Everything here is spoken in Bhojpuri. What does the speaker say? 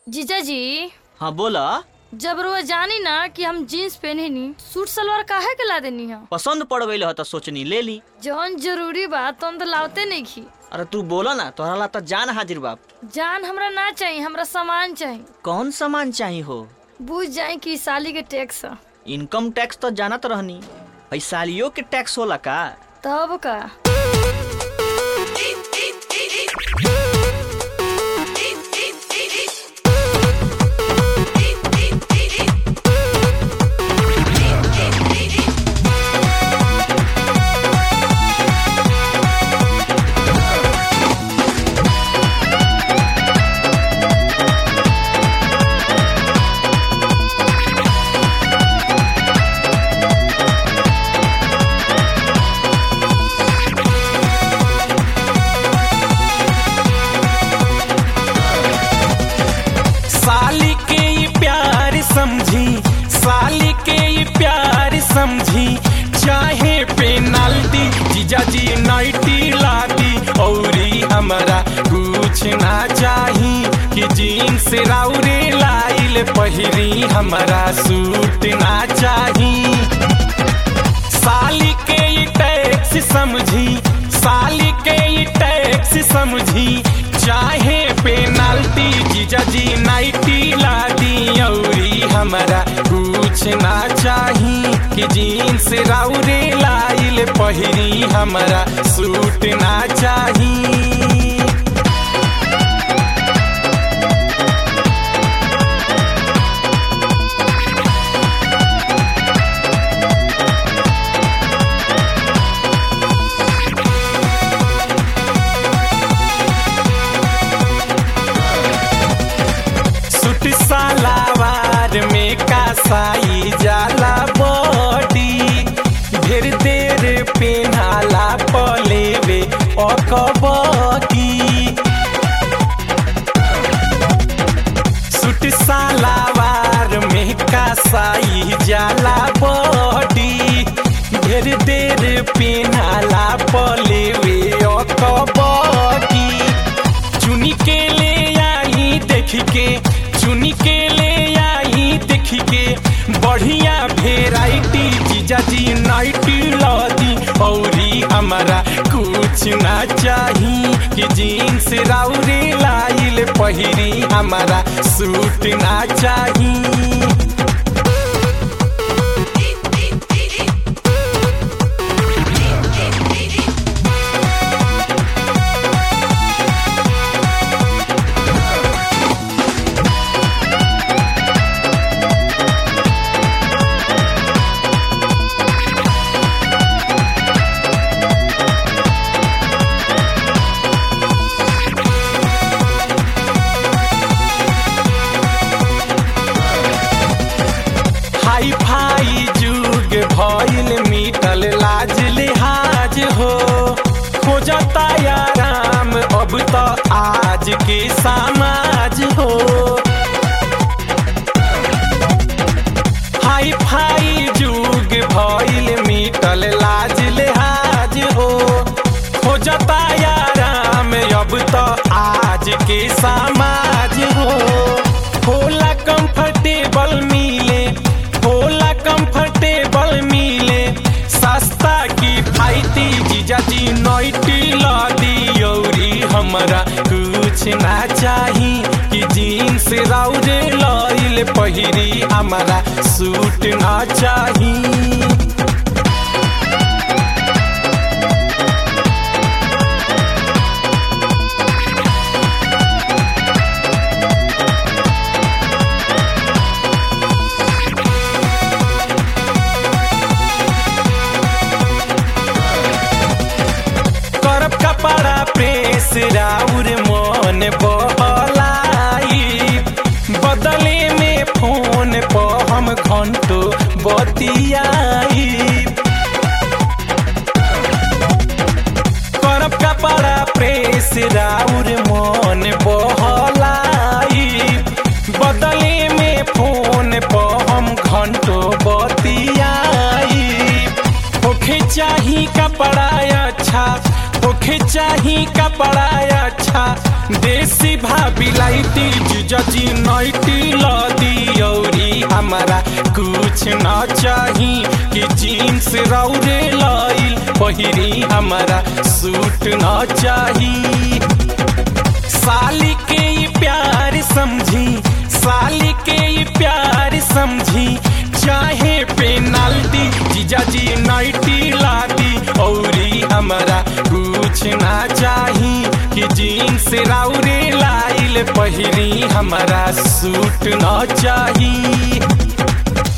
जीजा जी हाँ बोला जब रोज जानी ना कि हम जीन्स पहने नी सूट सलवार काहे के ला देनी है पसंद पड़ गई ह तो सोचनी ले ली जौन जरूरी बा तुम तो लावते नहीं खी अरे तू बोला ना तोहरा ला तो जान हाजिर बाप जान हमरा ना चाहिए हमरा सामान चाहिए कौन सामान चाहिए हो बुझ जाए कि साली के टैक्स ह। इनकम टैक्स तो जानत रहनी भाई सालियों के टैक्स होला का तब का साली के ये प्यार समझी साली के ये प्यार समझी चाहे पेनाल्टी जीजा जी नाइटी लादी औरी हमारा कुछ ना चाही कि जीन्स राउरे लाइल पहिरी हमारा सूट ना चाही साली के ये टैक्स समझी साली के ये टैक्स समझी चाहे पेनाल्टी जीजा जी नाइटी लादी औरी हमारा कुछ ना चाही कि जीन्स राउरे लाइल पहिरी हमारा सूट ना चाही सूट सलावार में कासाई जाला बॉडी ढेर देर पेनाला पलेवे अकबकी सूट सलावार में कासाई जाला बॉडी ढेर देर पेनाला पलेवे अकबकी चुनी के ले आई देख के चुनी के ले आई देख के बढ़िया भेराइटी जीजा जी नाइटी लदी औरी हमारा कुछ ना चाही कि जीन्स राउरे लाइल पहिरी हमारा सूट ना चाही हाई फाई जुग भइल मिटल लाज लिहाज हो खोजता आराम अब तो आज के समाज हो हाई फाई जुग भइल मिटल लाज लिहाज हो खोजता आराम अब तो आज के समाज हो होला कंफर्टेबल मिले होला कंफर्टेबल मिले सस्ता की फाइती जीजा जी नोइटी लादी औरी हमारा कुछ ना चाही कि जीन्स राउरे लइल पहिरी हमारा सूट ना चाही करब कपड़ा प्रेस राउर मन बहलाई बदले में फोन पर हम घंटो बतियाई करब कपड़ा प्रेस राउर मन बहलाई बदले में फोन पर हम घंटो बतियाई होखे चाही कपड़ा अच्छा होखे चाही कपड़ा अच्छा देसी भाभी लाई नाइटी जीजा जी नाइटी लादी औरी हमारा कुछ ना चाही कि जीन्स रौरे लाइल पहिरी हमारा सूट ना चाही साली के ये प्यार समझी साली के ये प्यार समझी चाहे पेनाल्टी जीजा जी नाइटी लादी औरी हमारा कुछ ना चाही कि जीन्स राउरे लाइल पहिरी हमारा सूट ना चाही